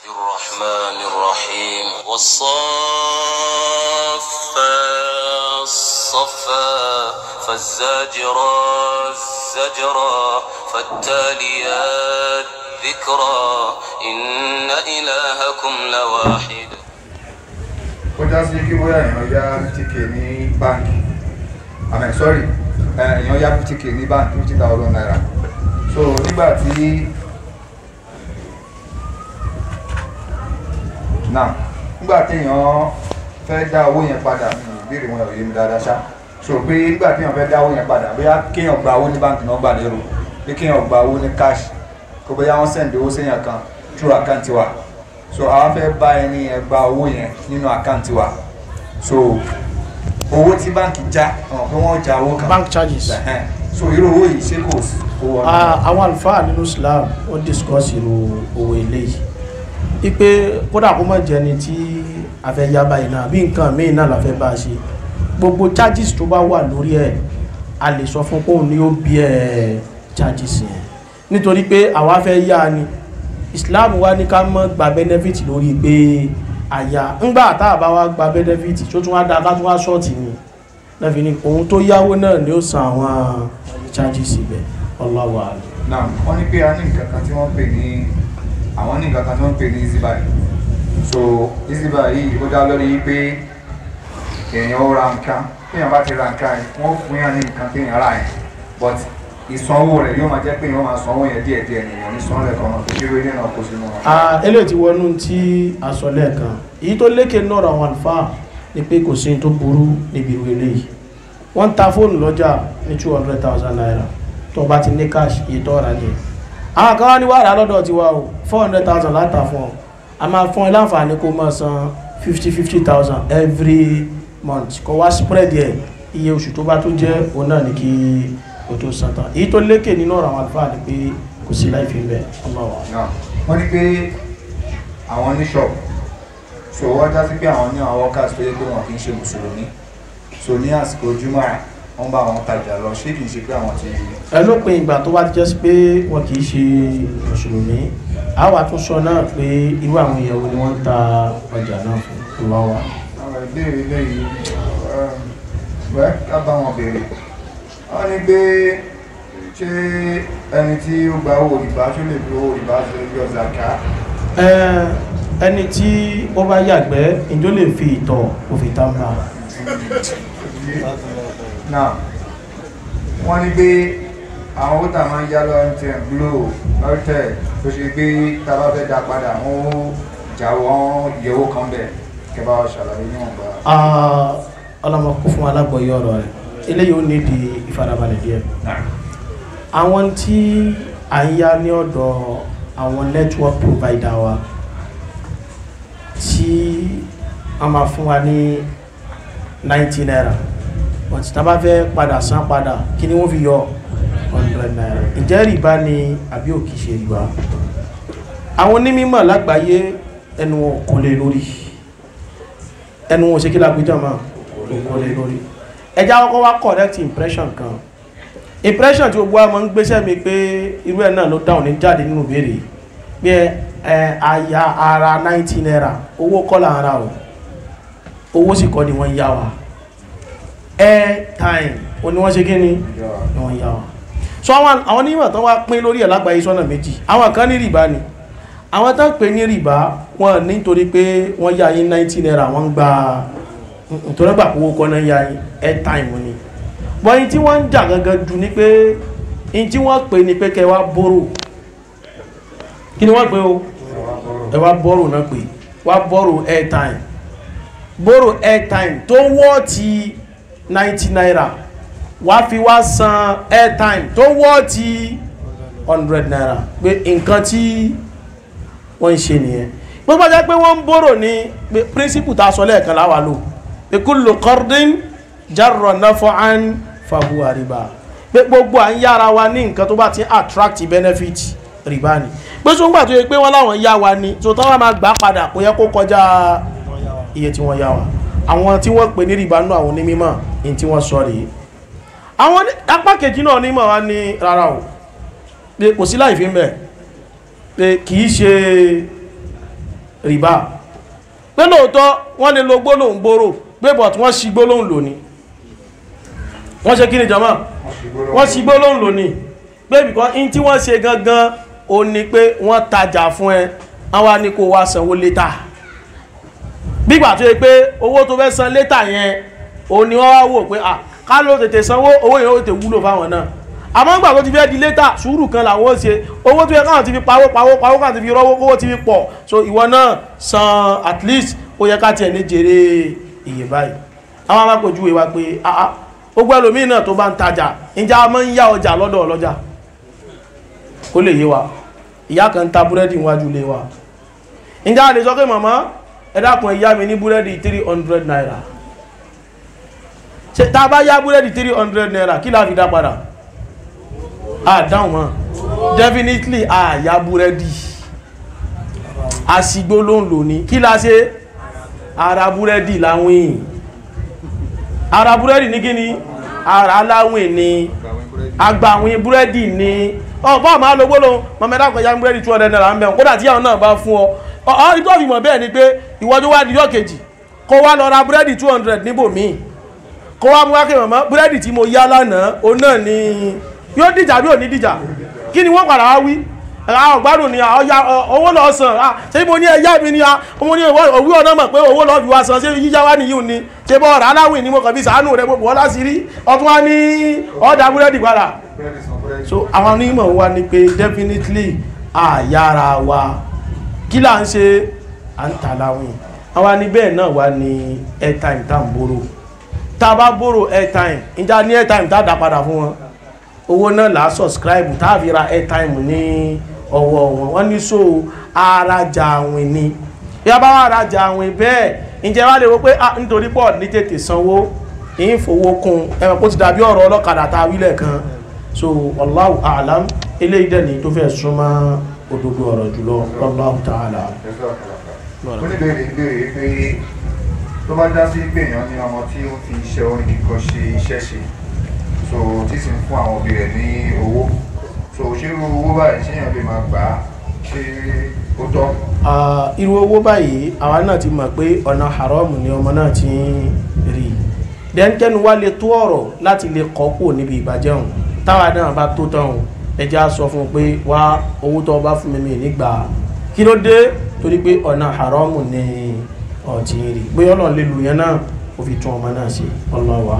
الرحمن الرحيم والصافات صفا فالزاجرات زجرا فالتاليات ذكرا إن إلهكم لواحد ó já sí kí bóyá èèyàn yá fifty k ní báńkì àmì sorry ẹ, èèyàn yá fifty k ní báńkì fifty thousand naira so nígbà tí náà nígbà tí èèyàn fẹ́ dá owó yẹn padà mi ò béèrè wọn ò yé mi dáadáa ṣá so pé nígbà tí èèyàn fẹ́ dá owó yẹn padà bóyá kéèyàn gba owó ní báńkì náà gbà lérò pé kéèyàn gba owó ní cash kó bóyá wọ́n send owó séèyàn kan through àkáǹtì wa so àwọn fẹ́ bá ẹni yẹn gba owó yẹn nínú àkáǹtì wa so owó tí báńkì já ọ̀hún pé wọ́n já owó kan bank charges Ẹ̀hẹ́n. so irú owó yìí ṣé kò sí kó wọ́n Ah, àwọn àlùfáà nínú Islam ó discuss irú owó eléyìí ipe kódà kó má jẹ́ ni tí a fẹ́ yá báyìí náà bí nǹkan míì náà la fẹ́ bá a ṣe gbogbo charges tó bá wà lórí ẹ̀ a lè sọ fún kóun ní ó bí ẹ̀ charges yẹn nítorí pé àwa fẹ́ yá ni Islam wa ní ká mọ́ gba benefit lórí pé àyà ńgbà tá a bá wá gba benefit tó tún wá dáa ká tún wá ṣọ́ọ̀tì ni lẹ́fi ní ohun tó yáwó náà ni ó san àwọn charges ibẹ̀ Allahu a'lam. náà wọ́n ní pé a ní nǹkan kan tí wọ́n pè ní àwọn ní nǹkan kan tí wọ́n pè ní easybuy so easybuy yìí ó dá lórí pé èèyàn ó ra nǹkan téèyàn bá ti ra nǹkan yẹn wọ́n fún yàn ní nǹkan téèyàn rà yẹn but ìsanwó rẹ̀ yóò máa jẹ́ pé èèyàn máa sanwó yẹn díẹ̀ díẹ̀ nìyẹn ní sanwó rẹ̀ kan náà tó kéré ilé náà kó sínú wọn. Ah, eléyìí ti wọnú tí a sọ lẹ́ẹ̀kan èyí tó lékè náà àwọn àlùfáà ni pé kò sí tó burú níbi ìwé eléyìí wọ́n ń ta fóònù lọ́jà ní two hundred thousand naira tó bá ti ní cash iye tó rà nìyẹn àwọn kan wá ní wàhálà lọ́dọ̀ tiwa o four hundred thousand láta fún ọ a máa fún ẹ láǹfààní kó máa san fifty fifty thousand every month kó wá spread yẹ iye oṣù tó bá tó jẹ́ òun náà ní kí o tó san tán èyí tó lékè nínú ọ̀rọ̀ àwọn àlùfáà ni pé kò sí láì fi bẹ́ẹ̀ ọlọ́wà. náà wọ́n ní pé àwọn ní shop so wọ́n já sí pé àwọn ní àwọn workers tó yẹ pé wọn kì í ṣe mùsùlùmí so ní àsìkò jùmọ̀ wọ́n bá àwọn tajà lọ ṣé kì í ṣe pé àwọn ti ẹ ló pin ìgbà tó bá jẹ́ sí pé wọn kì í ṣe mùsùlùmí a wà tún sọ náà pé irú àwọn èèyàn wo ni wọ́n ń ta ọjà náà fún ìwáwá. àwọn ìbéèrè lẹ́yìn wẹ́ ká bá wọn béèrè wọ́n ní pé ṣé ẹni tí ó gba owó ìbá ṣó lè fi owó ìbá ṣe yọ zaka Ẹ, ẹni tí ó bá yàgbẹ́ ìjọ lè fi ìtọ̀ òfin tá ń bá náà wọ́n ní pé àwọn owó tà máa ń yá lọ́wọ́ MTN Glo lọ́tẹ̀ tó ṣe pé tá a bá fẹ́ dá padà wọ́n ó jáwọ́ ìyẹ̀wò kan bẹ̀ kẹ́ bá wa ṣàlàyé níwọ̀n bá. ọlọ́mọ kó fún alágbọ̀yé ọ̀rọ̀ rẹ̀ eléyìí ó nídi ìfarabalẹ̀ díẹ̀ àwọn tí à ń yá ní ọ̀dọ̀ àwọn network provider wa tí a máa fún wa ní 90 naira but tá a bá fẹ́ padà san padà kí ni wọ́n fi yọ 100 naira ǹjẹ́ rìbá ni àbí ò kìí ṣe rìbá àwọn onímọ̀ lágbàáyé ẹnu wọn kò lè lórí ẹnu wọn ṣe kí lágbéjọ́ máa kò lè lórí ẹjá kọ́kọ́ wá correct impression kan impression tí gbogbo wa máa ń gbéṣẹ́ mi pé irú ẹ̀ náà ló dáhùn ní jáde nínú ìbéèrè bí ẹ àyà ara 90 naira owó kọ́ là ń ra o owó sì kọ́ ni wọ́n yá wa airtime o ni wọ́n ṣe kí ni ni wọ́n yá wa so àwọn àwọn onímọ̀ tán wá pín lórí ẹ̀ lágbàáyé sọ́nà méjì àwọn kan ní rìbá ni àwọn tán pè ní rìbá wọn nítorí pé wọ́n yá yín 90 naira wọ́n gba nítorí gbà owó kọ́ náà yá yín airtime ni bọ́yìn tí wọ́n ń jà gangan jù ní pé in tí wọ́n pè ní pé kẹ́ wá bóró kí ni wọ́n pè o ẹ wá bóró náà pè wá bóró airtime bóró airtime tó wọ́ ti 90 naira wá fi wá san airtime tó wọ́ ti 100 naira pé nǹkan tí wọ́n ń ṣe nìyẹn gbogbo jẹ́ pé wọ́n ń bóró ní pé príncipù ta sọ lẹ́ẹ̀kan láwà lò pé kullu qardin jarra naf'an fahuwa riba pé gbogbo à ń yára wa ní nǹkan tó bá ti attract benefit riba ni pé tó ń gbà tó yẹ pé wọ́n láwọn yá wa ní tó tán wá máa gbà padà kò yẹ kó kọjá iye tí wọ́n yá wa àwọn tí wọ́n pè ní riba nú àwọn onímọ̀ ní tí wọ́n sọ rèé àwọn apá kejì náà onímọ̀ wa ní rárá o pé kò sí láì fi ń bẹ̀ pé kì í ṣe rìbá pé lóòótọ́ wọ́n lè lo gbólóhùn gbòòrò pé bọ̀t wọ́n ṣi gbólóhùn lónìí wọ́n ṣe kí ni jọmọ́ wọ́n ṣi gbólóhùn lónìí pé bìkọ́ in tí wọ́n ṣe gangan ó ní pé wọ́n tajà fún ẹ àwọn ní kó wá sanwó létà bígbà tó yẹ pé owó tó fẹ́ san létà yẹn ó ní wọ́n wá wò pé à ká ló tètè sanwó owó yẹn ó tètè wúlò fáwọn náà àmọ́ nígbà tó ti fẹ́ di létà sùúrù kan làwọn ó ṣe owó tó yẹ káwọn ti fi pawó pawó pawó káwọn ti fi rọ́wọ́ kówó ti fi pọ̀ so ìwọ náà san at least ó yẹ ká tiẹ̀ ní jèrè iye báyìí àwọn amákojú wa pé àá gbogbo ẹlòmíì náà tó bá ń tajà ìjà máa ń yá ọjà lọ́dọ̀ ọlọ́jà kó lè yé wa ìyá kan ń ta búrẹ́dì níwájú ilé wa ìjà lè sọ pé màmá ẹ dákun ẹ yá mi ní búrẹ́dì three hundred naira ṣe tá a bá yá búrẹ́dì three hundred naira kí la fi dá padà a dáhùn mọ́ definitely a yá búrẹ́dì àsìgbó ló ń lò ní kí la ṣe ara búrẹ́dì láwìn ara búrẹ́dì ní kí ni ara láwìn ni agbàwìn búrẹ́dì ni ọ̀pọ̀ àmà lówó lóhun mọ̀mẹ́dá kan yá búrẹ́dì 200 naira ń bẹ̀rún kódà tí àwọn náà bá fún ọ ọ ìtọ́ fi mọ̀ bẹ́ẹ̀ ni pé ìwọ́jú wá di yọ́ kejì kó wá lọ ra búrẹ́dì 200 níbòmíì kó wá mú wákè mọ̀mọ́ búrẹ́dì tí mo yá lánàá o náà ni yóò dìjà bí ò ní dìjà kí ni wọ́n padà wá wí àwọn ọ̀gbádùn ni ọya owó lọ san ṣe mo ní ẹyá mi ni ọmọ ní òwú ọ̀nà mọ̀ pé owó lọ fi wá san ṣe yíyá wá nìyí ni ṣe bọ́ ọ̀rọ̀ aláwìn ni mo kàn fi sàánù rẹ gbogbo ọlá sí rí ọtún wá ní ọ̀dà búrẹ́dì padà so àwọn onímọ̀ wa ni pé definitely àyàrá wa kí là ń ṣe à ń tà láwìn àwa ní bẹ́ẹ̀ náà wá ní airtime tá à ń bóró tá a bá bóró airtime ìjà ní airtime tá a dá padà fún wọn owó náà là á subscribe tá a fi ra airtime ní ọwọ́ wọn wọ́n ní so arajà àwìn ni ìyá bá wà arajà àwìn bẹ́ẹ̀ ǹjẹ́ wá lè wo pé ah nítorí pọ̀ ní tètè sanwó ìyín fowó kún ẹ̀rọ kó ti dàbí ọ̀rọ̀ ọlọ́kadà tá a wílẹ̀ kan so wallahu a'lam eléyìí dẹ̀ ní tó fẹ́ súnmọ́ òdodo ọ̀rọ̀ jùlọ wallahu ta'ala. ó ní bèrè bèrè pé tó bá já sí pé èèyàn ní ọmọ tí ó fi iṣẹ́ orin kíkọ ṣe iṣẹ́ ṣe so tí sì ń fún àwọn òbí rẹ̀ ní owó so ṣírú owó báyìí ṣéyàn lè máa gbà á ṣé ó tọ́. irú owó báyìí àwa náà ti mọ̀ pé ọ̀nà haram ni ọmọ náà ti ń rí dẹ́ńtẹ́nu wá lè tó ọ̀rọ̀ láti lè kọ́ kúrò níbi ìbàjẹ́ òun táwa náà bá tó tán òun ẹja sọ fún un pé wá owó tó bá fún mi mi nígbà kí ló dé torí pé ọ̀nà haram ni ọ̀tí rí bóyá ọlọ́run lè lù yẹn náà ó fi tún ọmọ náà ṣe ọlọ́wà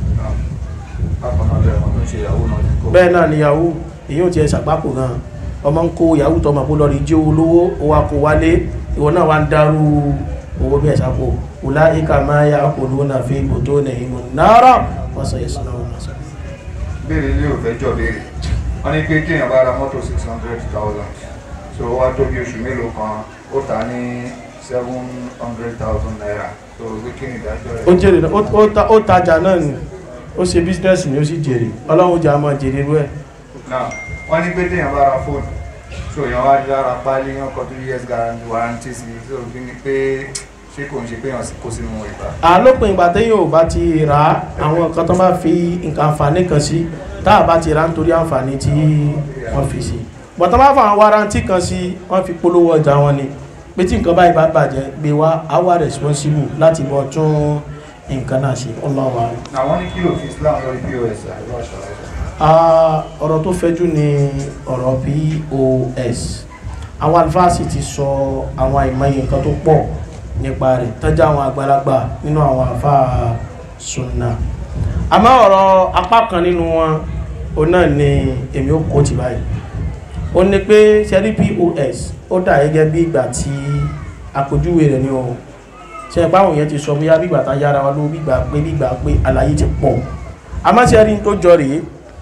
bákan náà lẹ́yìn ọmọ tó ń ṣe ìyàwó náà ní kó. bẹ́ẹ̀ náà ni yahoo èyí ò tiẹ̀ ṣàgbákò gan ọmọ ń kó yahoo tọmọ kó lọ rí jẹ́ olówó ó wá kó wálé ìwọ náà wá ń dárú owó bẹ́ẹ̀ ṣàpò ọ̀la ìka máa yá àpòlò náà fi ibò tó nà ìmọ̀ náírà wọ́n sọ yẹsùn náà wọ́n sọ. béèrè ilé ò fẹ́ jọ béèrè wọ́n ní pé kéèyàn bá ra mọ́tò six hundred thousand so ó wá tó bí oṣù mélòó kan ó tà ní seven hundred thousand naira so wí kí ni ìdájọ́ rẹ̀. ó jèrè náà ó- ó ta- ó tajà náà ni ó ṣe bísínẹ́sì ni ó sì jèrè ọlọ́run jà máa jèrè rú ẹ̀ náà wọ́n ní pé téèyàn bá ra fóònù so èèyàn wá ní lára pálí yàn kan two years guarantee warranty sí i so kí ni pé ṣé kò ń ṣe pé èèyàn kó sínú ìgbà. àlópin ìgbà téèyàn ò bá ti rà á àwọn nǹkan tó bá fi nǹkan àǹfààní kan sí tá a bá ti rà á nítorí àǹfààní tí wọ́n fi sí bọ̀tán bá fà àwọn warranty kan sí wọ́n fi polówó ọjà wọn ni pé tí nǹkan báyìí bá bàjẹ́ gbé wá á wà responsible láti bọ́ tún nǹkan náà ṣe ọlọ́wà àwọn ní kílò fi Islam lórí POS àìlọ́ àṣàlẹ̀ ọ̀rọ̀ tó fẹ́jú ni ọ̀rọ̀ POS àwọn alifásì ti sọ àwọn àìmọye nǹkan tó pọ̀ nípa rẹ̀ tọ́jú àwọn àgbàlagbà nínú àwọn àfá sunna àmọ́ ọ̀rọ̀ apá kan nínú wọn o náà ni èmi ó kó ti báyìí ó ní pé sẹ́rí POS ó dà gẹ́gẹ́ bí ìgbà tí àpèjúwe rẹ̀ ni o ṣe ẹ̀pá àwọn èèyàn ti sọ bóyá bí ìgbà tá yára wa ló bí ìgbà pé bí ìgbà pé àlàyé ti pọ̀ àmọ́ sẹ́rí tó jọ rèé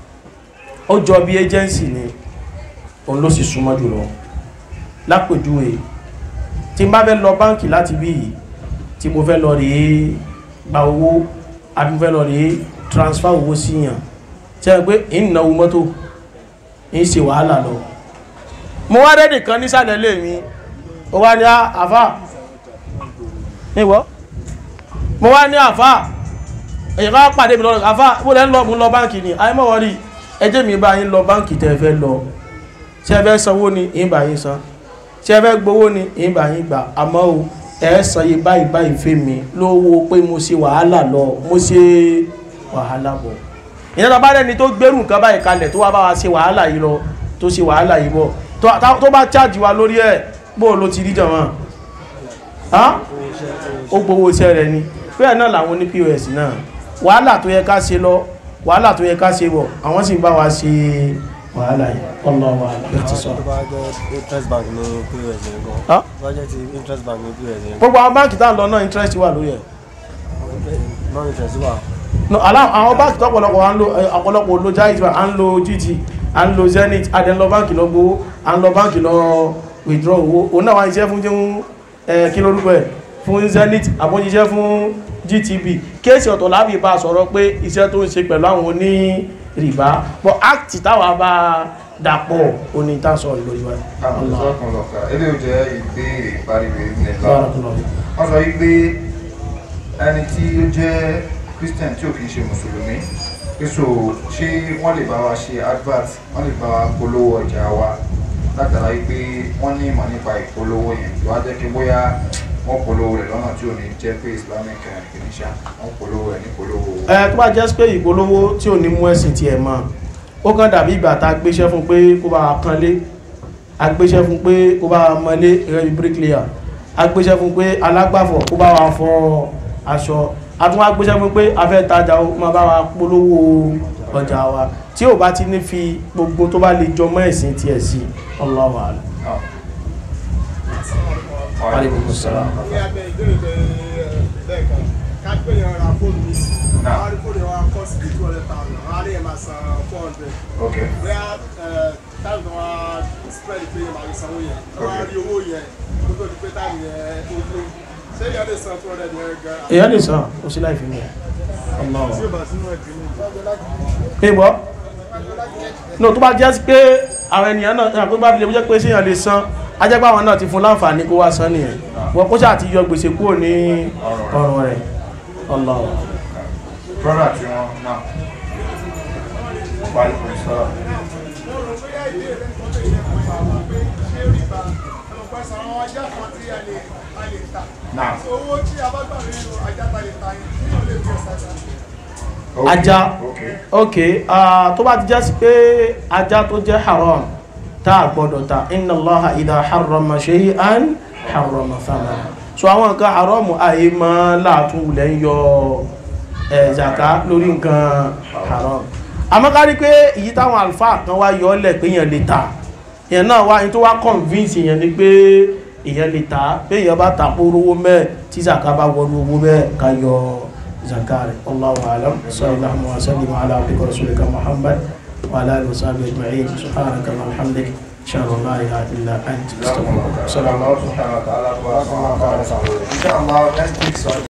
ó jọ bí agency ni òun ló sì súnmọ́ jùlọ lápèjúwe tí n bá fẹ́ lọ báǹkì láti bí yìí tí mo fẹ́ lọ rèé gba owó àbí mo fẹ́ lọ rèé transfer owó síyàn tí a pé ìnáwó mọ́tò ń ṣe wàhálà lọ mo wá rẹ́ nìkan nísàlẹ̀ lè mi ó wá ní àfà níwọ́ mo wá ní àfà èyàn ká pàdé mi lọ́rọ̀ àfà mo lẹ́ ń lọ mo ń lọ báǹkì ni àìmọ̀wọ́ rí ẹjẹ́ mi bá yín lọ báǹkì tẹ́ fẹ́ lọ ṣe fẹ́ sanwó ni yín bá yín san ṣe fẹ́ gbowó ni ìgbà yín gbà àmọ́ o ẹ san iye báyìí báyìí fẹ́ mi lówó pé mo ṣe wàhálà lọ mo ṣe wàhálà bọ̀ ìyẹn tó bá rẹni tó gbérù nǹkan báyìí kalẹ̀ tó wá bá wa ṣe wàhálà yìí lọ tó ṣe wàhálà yìí bọ̀ tó- tá- tó bá chájì wa lórí ẹ̀ bó ló ti rí jọ̀mọ́ ó gbowó iṣẹ́ rẹ̀ ni bẹ́ẹ̀ náà làwọn ní pos náà wàhálà tó yẹ ká ṣe lọ wàhálà tó yẹ ká ṣe bọ̀ àwọn sì ń bá wa ṣe wàhálà yìí ọlọ́wà ẹ̀ ti sọ. tó bá jẹ́ interest bank ní pos yẹn gan Ah? tó bá jẹ́ ti interest bank ní pos yẹn gbogbo àwọn báńkì tá à ń lọ náà interest wà lórí ẹ̀ non interest wà no alá- àwọn báńkì tó ọ̀pọ̀lọpọ̀ à ń lo ẹ, ọ̀pọ̀lọpọ̀ lo jaiz bank à ń lo gt à ń lo zenith à ń lọ báńkì lọ gbowó à ń lọ báńkì lọ withdraw owó òun náà wá iṣẹ́ fún jẹun ẹ kí lórúkọ ẹ̀ fún zenith àbójíṣẹ́ fún gtb kéèsì ọ̀tọ̀ láàbì bá sọ̀rọ̀ pé iṣẹ́ tó ń ṣe pẹ̀lú àwọn oní rìbá but act táwa bá dàpọ̀ oní ìtàsọ̀ lórí wa àwọn ìṣọ́kùn lọ́kà eléyìí jẹ́ ìbéèrè ìparíwé ilẹ̀ lọ Barakallahu. wọ́n sọ wípé ẹni tí ó jẹ́ christian tí ò kìí ṣe mùsùlùmí pèsò ṣé wọ́n lè bá wa ṣe advert wọ́n lè bá wa polówó ọjà wa látara wípé wọ́n ní ìmọ̀ nípa ìpolówó yẹn tó wá jẹ́ kí bóyá wọ́n polówó rẹ̀ lọ́nà tí ò ní jẹ́ pé islamic kìíníṣà wọ́n polówó rẹ̀ ní polówó ẹ tó bá jẹ́ pé ìpolówó tí ò ní mú ẹ̀sìn tiẹ̀ mọ́ ó kàn dàbí ìgbà tá a gbéṣẹ́ fún pé kó bá wa kanlé a gbéṣẹ́ fún pé kó bá wa mọ́lé gẹ́gẹ́ bí bricklayer a gbéṣẹ́ fún pé alágbàfọ̀ kó bá wa fọ aṣọ a tún wá gbéṣẹ́ fún pé a fẹ́ tajà ó máa bá wa polówó ọjà wa tí ò bá ti ní fi gbogbo tó bá lè jọ mọ́ ẹ̀sìn tiẹ̀ sí Allahu a'lam. náà. Alaikum salaam. ní abẹ́ ìbéèrè tẹ lẹ́ẹ̀kan ká pé yẹn ra fóònù mi Náà. wọ́n á rí fóònù yẹn wọ́n á kọ́ sí two hundred thousand wọ́n á rí yẹn máa san four hundred ok bóyá táìmù tó wá spread pé yẹn máa fi sanwó yẹn wọ́n á rí owó yẹn kó tó di pé táìmù yẹn tó tó ṣé yẹn lè san two hundred yẹn gan èèyàn lè sàn ó sí láì fi mú Allahu a'lam. tí ó bá sínú ẹ̀dín ní pé bọ́ no tó bá jẹ́ sí pé àwọn ènìyàn náà ẹ̀yàn tó bá fi lè jẹ́ pé síyàn lè san ajẹ́gbà àwọn náà ti fún láǹfààní kó wá san nìyẹn wọ́n kó sáà ti yọ gbèsè kúrò ní ọrùn rẹ̀ Allahu brother tí wọ́n náà wàlú kò sọ́rọ̀ mo rò bóyá ìbéèrè kan tó yẹ kó máa wà pé ṣé rìbá ẹ̀mọ̀ pẹ́ sọ àwọn ajá kan tí a lè a lè tà náà owó tí a bá gbà nínú ajá ta lè ta yẹn tí yóò lè fi ọ̀sà jà ok Ajá. ok ok ah, tó bá ti jẹ́ sí pé ajá tó jẹ́ haram tá a gbọ́dọ̀ ta inna Allaha idha harrama shay'an harrama thamana so àwọn nǹkan haram àyè máa láàtún wulẹ̀ ń yọ ẹ̀ zaka lórí nǹkan haram àmọ́ ká rí pé èyí táwọn àlùfáà kan wá yọ ọ́lẹ̀ pé èèyàn lè ta èèyàn náà wá ní tó wá convince èèyàn ni pé èèyàn lè ta pé èèyàn bá ta kó rówó mẹ́ẹ̀ tí zaka bá wọnú owó bẹ́ẹ̀ ká yọ zaka rẹ̀ Allahu a'lam sallallahu wa sallim ala abdika rasulika Muhammad wa ala alihi wa sahbihi ajma'in subhanaka wa bihamdik ashhadu an la ilaha illa anta astaghfiruka wa atubu ilaik. Allah subhanahu wa ta'ala wa inshallah next week Sunday